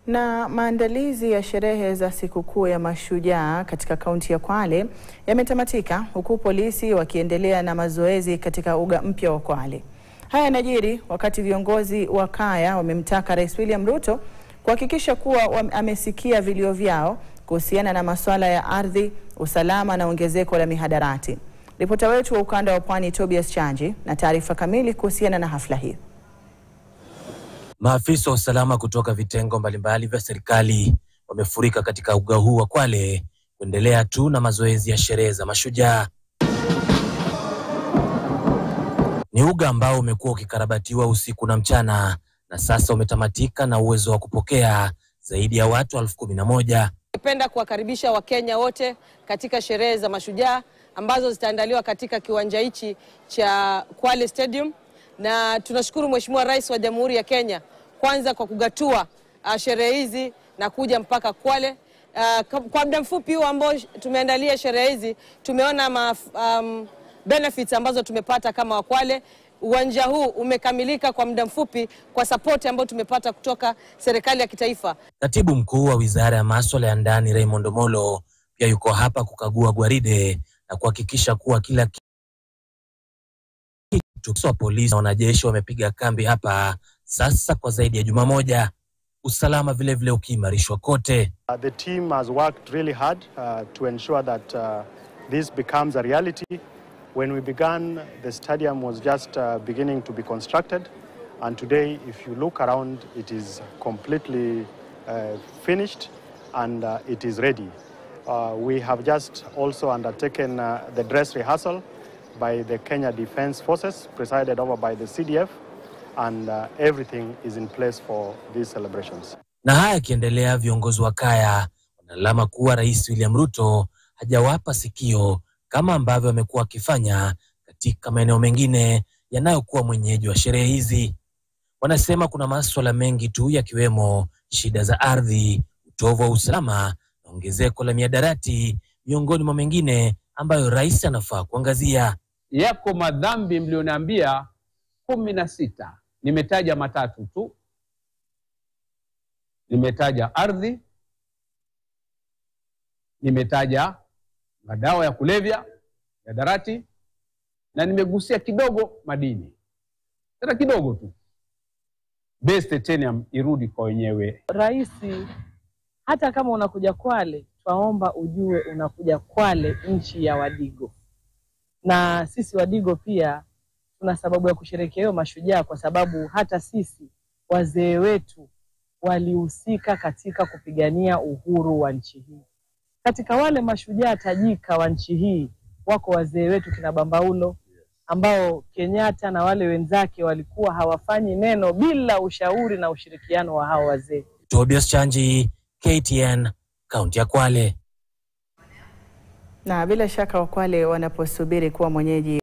Na maandalizi ya sherehe za sikukuu ya Mashujaa katika kaunti ya Kwale yametamatika huku polisi wakiendelea na mazoezi katika uga mpya wa Kwale. Haya yanajiri wakati viongozi wa kaya wamemtaka Rais William Ruto kuhakikisha kuwa amesikia vilio vyao kuhusiana na masuala ya ardhi, usalama na ongezeko la mihadarati. Ripota wetu wa ukanda wa Pwani Tobias Chanji na taarifa kamili kuhusiana na hafla hii. Maafisa wa usalama kutoka vitengo mbalimbali vya serikali wamefurika katika uga huu wa Kwale kuendelea tu na mazoezi ya sherehe za Mashujaa. Ni uga ambao umekuwa ukikarabatiwa usiku na mchana na sasa umetamatika na uwezo wa kupokea zaidi ya watu elfu kumi na moja. Ningependa kuwakaribisha Wakenya wote katika sherehe za Mashujaa ambazo zitaandaliwa katika kiwanja hichi cha Kwale Stadium, na tunashukuru Mheshimiwa Rais wa Jamhuri ya Kenya kwanza kwa kugatua uh, sherehe hizi na kuja mpaka Kwale. Uh, kwa muda mfupi huu ambao tumeandalia sherehe hizi tumeona ma, um, benefits ambazo tumepata kama Wakwale. Uwanja huu umekamilika kwa muda mfupi kwa sapoti ambayo tumepata kutoka serikali ya kitaifa. Katibu mkuu wa wizara ya maswala ya ndani Raymond Omolo pia yuko hapa kukagua gwaride na kuhakikisha kuwa kila kitu. Polisi na wanajeshi wamepiga kambi hapa sasa kwa zaidi ya juma moja, usalama vilevile ukiimarishwa kote. Uh, the team has worked really hard uh, to ensure that uh, this becomes a reality. When we began, the stadium was just uh, beginning to be constructed, and today, if you look around, it is completely uh, finished and uh, it is ready. Uh, we have just also undertaken uh, the dress rehearsal by the Kenya Defence Forces, presided over by the CDF, and uh, everything is in place for these celebrations. Na haya yakiendelea, viongozi wa kaya wanalalama kuwa Rais William Ruto hajawapa sikio kama ambavyo amekuwa akifanya katika maeneo mengine yanayokuwa mwenyeji wa sherehe hizi. Wanasema kuna maswala mengi tu yakiwemo shida za ardhi, utovu wa usalama na ongezeko la miadarati miongoni mwa mengine ambayo rais anafaa kuangazia. Yako madhambi mlioniambia kumi na sita, nimetaja matatu tu. Nimetaja ardhi, nimetaja madawa ya kulevya, miadarati na nimegusia kidogo madini, tena kidogo tu. Base titanium irudi kwa wenyewe. Rais, hata kama unakuja Kwale, twaomba ujue unakuja Kwale, nchi ya Wadigo, na sisi Wadigo pia tuna sababu ya kusherehekea hiyo mashujaa, kwa sababu hata sisi wazee wetu walihusika katika kupigania uhuru wa nchi hii. Katika wale mashujaa tajika wa nchi hii wako wazee wetu kina Bambaulo ambao Kenyatta na wale wenzake walikuwa hawafanyi neno bila ushauri na ushirikiano wa hao wazee. Tobias Chanji, KTN, kaunti ya Kwale. Na bila shaka Wakwale wanaposubiri kuwa mwenyeji